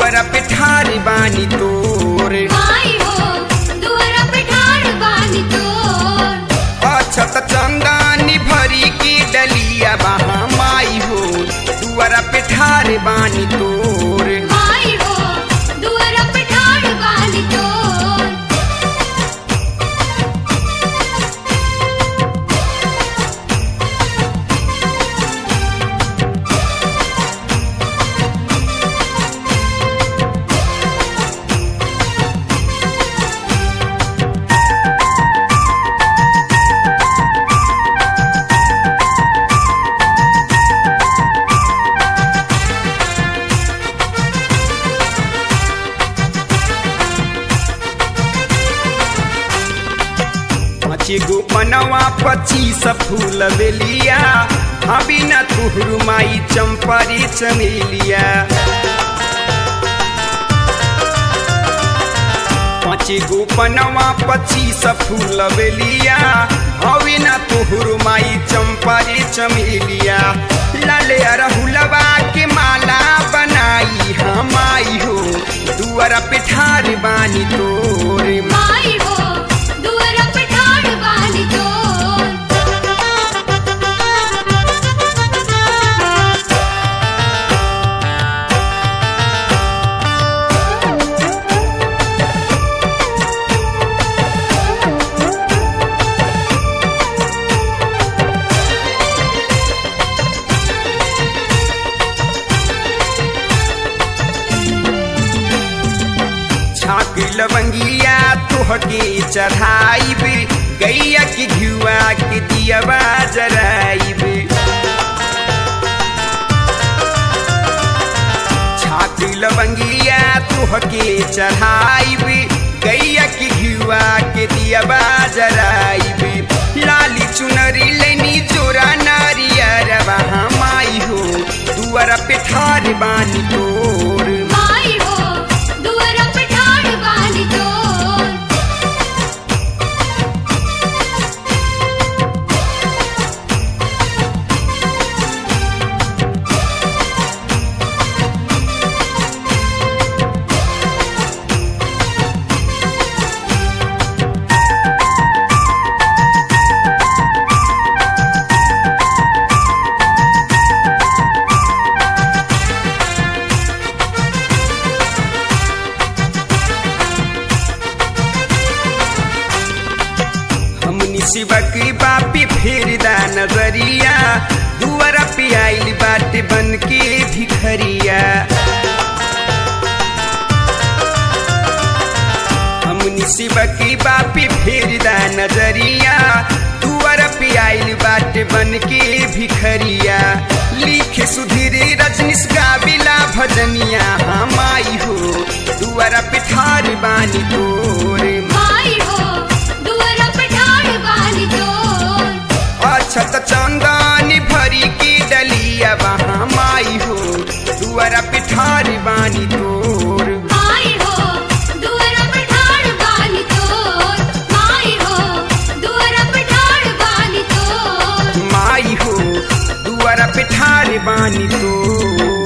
दुआरा पे ठार बानी तोर माई हो दुआरा पे ठाड़ बानी तोर अछत चंदानी भरी की डलिया बहा माई हो दुआरा पे ठार बानी तोर माई हो दुआरा पे ठाड़ बानी तोर पाँच गो पनवा पच्चीस फूल बेलिया अभी न तुहरु माई चंपरी चमेलिया पाँच गो पनवा पच्चीस फूल बेलिया अभी न तुहरु माई चंपरी चमेलिया लाले अरहुलवा के माला बनाई हम आई हो दुआरा पे ठार बानी तोरे माई हो दुआरा पे ठाड़ बानी तोर छाक लवंगिया तोहके चढ़ाइब गैया के घुआ के दियवा जराइब छाक लवंगिया तोहके चढ़ाइब गैया के घुआ के दियवा जराइब लाली चुनरी लेनी जोरा नारियर माई हो दुआरा पे ठार बानी तोर माई हो दुआरा पे ठाड़ बानी तोर हमनी शिवक बापी फेरदा नजरिया दुआरा पे आइल बाटे बन के भिखरिया हमनी शिवक बापी फेरदा नजरिया दुआरा पे आइल बाटे बन के भिखरिया लिखे सुधीर रजनीश गाविला भजनिया हम आई हो दुआरा पे ठार बानी तोरे माई हो दुआरा पे ठाड़ बानी तोर अछत चंदानी भरी की डलिया वहाँ माई हो दुआरा पिठारी बानी तोर माई हो दुआरा पे ठाड़ बानी तोर माई हो दुआरा पे ठाड़ बानी तोर माई हो दुआरा पिठारी बानी तोर